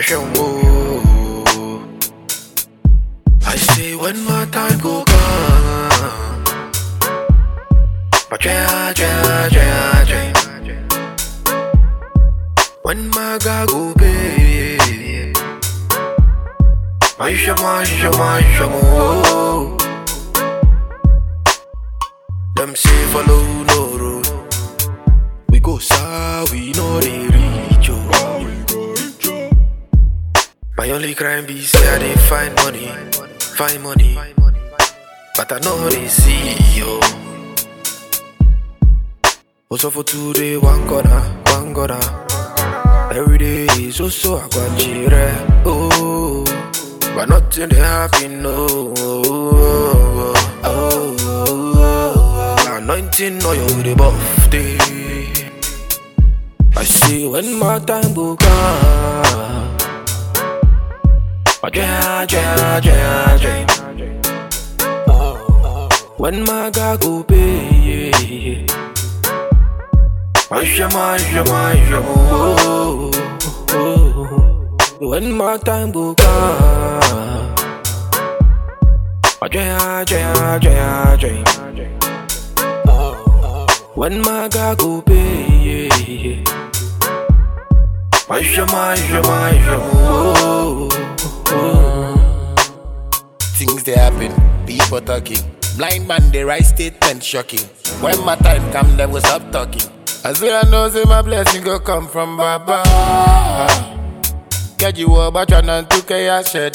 show more. I say when my time go come. But yeah, yeah, yeah, yeah. When my God go pay. Maisha, maisha, maisha, mo. Them say follow no road. We go south, we know they reach you. My only crime be say I dey find money, find money, but I know they see you. Also for today, one corner, one corner. Every day is also a guanchire, oh, but nothing they happen, no. Oh, oh, oh, Anointing oil with the buff day. I see when my time will come. Yeah, yeah, yeah, yeah. When my God go pay, yeah. Maisha, maisha, maisha, oh, oh, oh. When my time will come. Yeah, yeah, yeah, yeah. When my God go pay, yeah. Maisha, maisha, maisha, oh, oh. Things they happen, people talking. Blind man, they write statement shocking. When my time come, them will stop talking. As well I know, say my blessing go come from Baba. Get you up, but you're not to care, share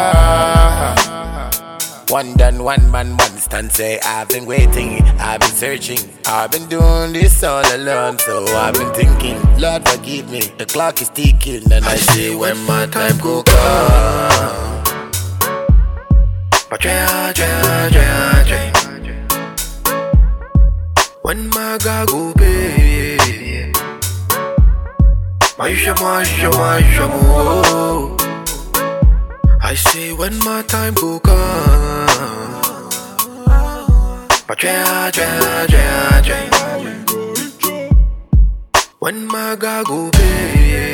One done, one man, one stand. Say I've been waiting, I've been searching, I've been doing this all alone. So I've been thinking, Lord forgive me. The clock is ticking, and I, I say say when my time go come. But yeah, yeah, yeah, yeah. When my God go pay. Maisha, maisha, maisha, mo. I say when my time go come. But yeah, yeah, yeah, yeah. When my God go pay.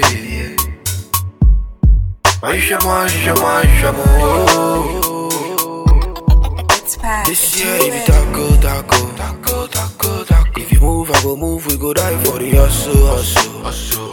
Maisha, maisha, maisha, mo. It's packed. This year, if you tackle, tackle, tackle, tackle, tackle. If you move, I go move. We go die for the hustle, hustle, hustle.